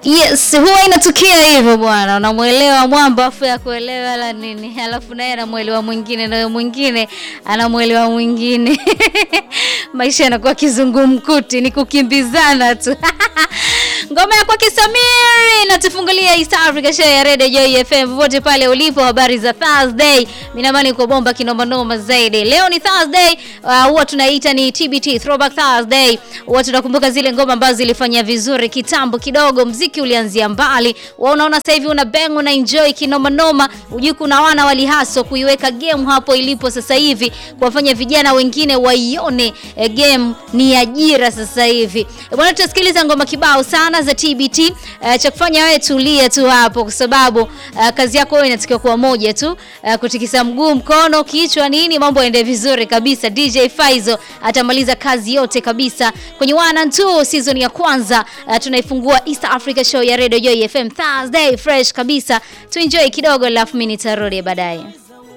Yes, huwa inatokea hivyo bwana, unamwelewa mwamba afu ya kuelewa la nini, alafu naye anamwelewa mwingine na mwingine anamwelewa mwingine maisha yanakuwa kizungumkuti, ni kukimbizana tu ngoma ya kwake Samiri natufungulia East Africa show ya Radio Joy FM popote pale ulipo. Habari za Thursday, minamani uko bomba kinoma noma zaidi. Leo ni Thursday, uh, huwa tunaita ni TBT Throwback Thursday. Huwa tunakumbuka zile ngoma ambazo zilifanya vizuri kitambo kidogo, mziki ulianzia mbali. Wewe unaona sasa hivi una bang una enjoy kinoma noma, ujui kuna wana walihaso kuiweka game hapo ilipo sasa hivi, kuwafanya vijana wengine waione eh, game ni ajira sasa hivi. Eh, Bwana, tutasikiliza ngoma kibao sana za TBT. Uh, cha kufanya wewe tulia tu hapo, kwa sababu uh, kazi yako wewe inatakiwa kuwa moja tu, uh, kutikisa mguu, mkono, kichwa, nini, mambo yaende vizuri kabisa. DJ Faizo atamaliza kazi yote kabisa kwenye one and two season ya kwanza. Uh, tunaifungua East Africa show ya Radio Joy FM Thursday fresh kabisa, tuenjoy kidogo, alafu mimi nitarudi baadaye.